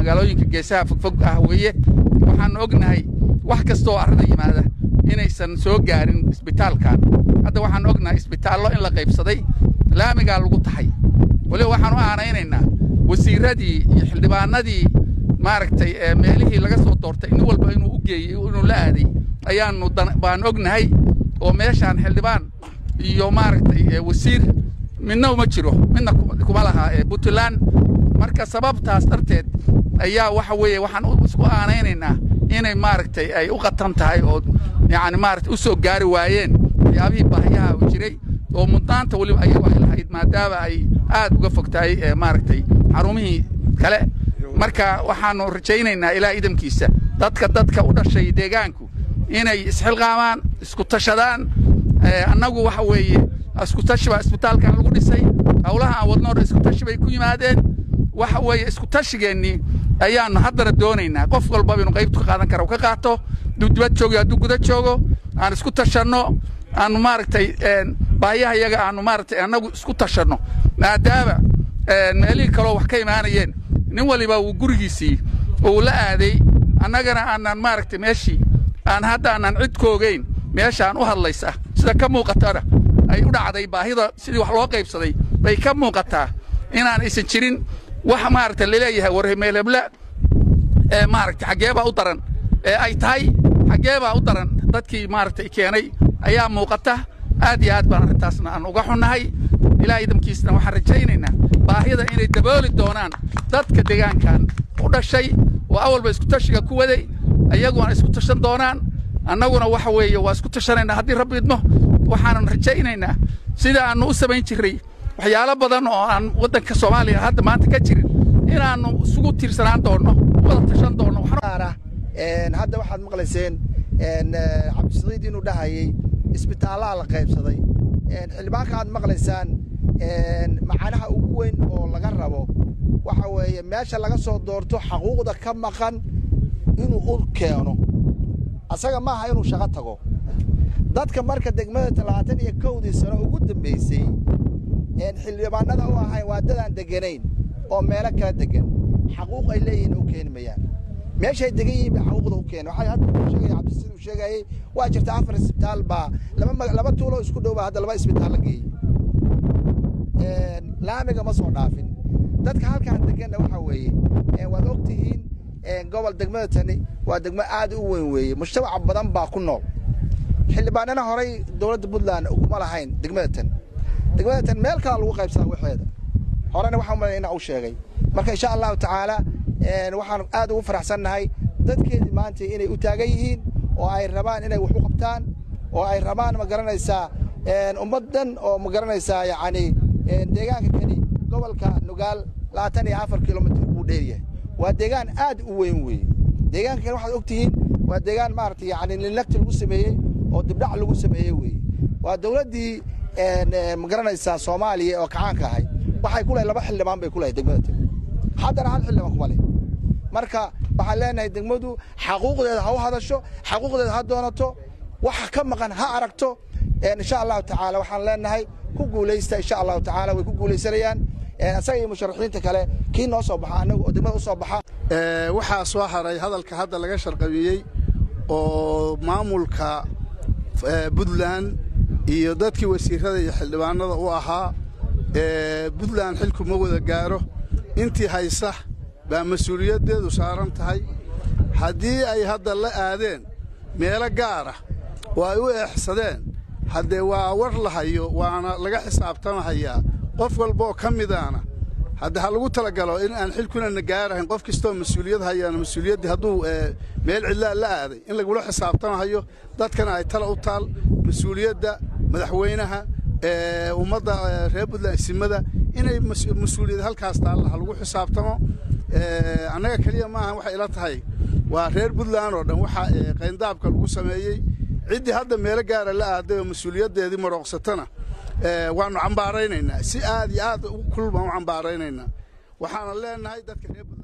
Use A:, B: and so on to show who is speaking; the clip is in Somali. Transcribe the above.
A: magaalooyinka geesaha fogfog ah weeye waxaannu ognahay wax kastooo arrada yimaada inaysan soo gaarin isbitaalkan hadda waxaan ognahay isbitaallo in la qaybsaday laamigaa lagu tahay weliba waxaan u aanaynaynaa wasiirradii iyo xildhibaanadii maaragtay meelihii laga soo doortay nin walba inuu u geeyey inuu la aaday ayaannu baan ognahay oo meeshaan xildhibaan iyo maaragtay wasiir midna uma jiro midna kuma laha puntland marka sababtaas darteed ayaa waxa weeye waxaan isku aanaynaynaa inay maaragtay ay u qatan tahay oo yacni maaragtay u soo gaari waayeen waxyaabihii baahiyaha u jiray oo mudnaanta weliba ayagu ay lahayd maadaama ay aad uga fog tahay maaragtay xarumihii kale marka waxaannu rajaynaynaa ilaa idamkiisa dadka dadka u dhashay deegaanku inay isxilqaamaan isku tashadaan annagu waxa weeye iskutashi baa isbitaalkan lagu dhisay howlaha aan wadnoo dhan iskutashi bay ku yimaadeen waxa weeye iskutashigeennii ayaannu haddana doonaynaa qof walbaba inuu qaybtu ka qaadan kara u ka qaato dibdibad joogo hadduu guda joogo aan isku tashanno aannu maaragtay baahiyaha iyaga aannu maaragtay annagu isku tashanno maadaama meelihii kaloo wax ka imaanayeen nin waliba uu gurigiisii uu la aaday annagana aanan maaragtay meeshii aan hadda aanan cid koogayn meeshaan u hadlaysa sida ka muuqatana ay u dhacday baahida sidii wax loo qaybsaday bay ka muuqataa inaan aysan jirin wax maaragta laleeyahay warmeelebla ee maaragta xaggee baa u daran ee ay tahay xaggee baa u daran dadkii maaragtay keenay ayaa muuqata aad iyo aad baan arrintaasna aan uga xunnahay ilaa idamkiisna waxaan rajaynaynaa baahida inay dabooli doonaan dadka deegaankan u dhashay oo awalba iskutashiga ku waday ayaguna isku tashan doonaan annaguna waxa weeye waa isku tashanaynaa haddii rabbi idmo waxaanan rajaynaynaa sida aannu u samayn jirray waxyaalo badan oo aan waddanka soomaaliya hadda maanta ka jirin inaannu isugu tiirsanaan doonno wada tashan doonno
B: hadda waxaad maqlayseen cabdisiciid inuu dhahayey isbitaallaa la qaybsaday xildhibaanka aad maqlaysaan macanaha ugu weyn oo laga rabo waxa weeye meesha laga soo doorto xaquuqda ka maqan inuu u keeno asaga maaha inuu shaqo tago dadka marka degmada talabaatan iyo kowdii sano ugu dambaysay xildhibaanada u ahayn waa dadaan deganayn oo meelo kala degan xaquuq ay leeyihiin u keeni mayaan meeshay degan yihiin bay xaquuqda u keeni waxay hadda sheegaya cabdisiid uu sheegayey waa jirta afar isbitaal baa laba laba tuulo isku dhow baa hadda laba isbitaal la geeyey laamiga ma soo dhaafin dadka halkaan deganna waxa weeye waad og tihiin gobol degmada tani waa degmo aad u weyn weeye mujtamaca badan baa ku nool xildhibaanana horay dowladda puntland uguma lahayn degmada tan degmada tan meel kala lagu qaybsadaa waxeeda horena waxaan umalaya inaa u sheegay marka insha allahu tacaala waxaan aad ugu faraxsannahay dadkeedii maanta inay u taagan yihiin oo ay rabaan inay wax u qabtaan oo ay rabaan ma garanaysaa ummaddan oo ma garanaysaa yacni deegaanka kani gobolka nugaal labaatan iyo afar kilomitr buu dheeryahay waa deegaan aad u weyn weeye deegaanka kani waxaad og tihiin waa deegaan maaragtay yacni lilnagti lagu sameeyey oo dibdhac lagu sameeyey weeye waa dowladdii ma garanaysaa soomaaliya oo kacaanka ahay waxay ku lahay laba xildhibaan bay ku lahay degmada tani haddana hal xildhibaan kuma leh marka waxaan leenahay degmadu xaquuqdeeda ha u hadasho xaquuqdeeda ha doonato waxa ka maqan ha aragto insha allahu tacaala waxaan leenahay ku guulaysta insha allahu tacaala way ku guulaysanayaan isaga iyo musharaxiinta kale kii noo soo baxa annaga oo degmada u soo baxa
C: waxaa soo haray hadalka hadda laga sharqabiyey oo maamulka puntland iyo dadkii wasiirada iyo xildhibaanada u ahaa puntland xilku ma wada gaaro intii haysa baa mas-uuliyaddeedu saaran tahay haddii ay hadda la aadeen meelo gaara oo ay u eexsadeen haddee waa war la hayo waana laga xisaabtamahayaa qof walbaoo ka midaana hadde ha lagu talagalo in aan xilkunana gaarahayn qof kastoo mas-uuliyad hayaana mas-uuliyaddii hadduu meel cidlaa la aaday in lagula xisaabtamahayo dadkana ay tala u taal mas-uuliyadda madaxweynaha ummadda reer puntland isimada inay mas-uuliyad halkaas taalla ha lagu xisaabtamo annaga keliya maaha waxay ila tahay waa reer puntland oo dhan waxaa qayndaabka lagu sameeyey ciddii hadda meelo gaara la aaday oo mas-uuliyaddeedii marooqsatana waannu cambaaraynaynaa si aad iyo aad kulul baan u cambaaraynaynaa waxaana leenahay dadka reer puntland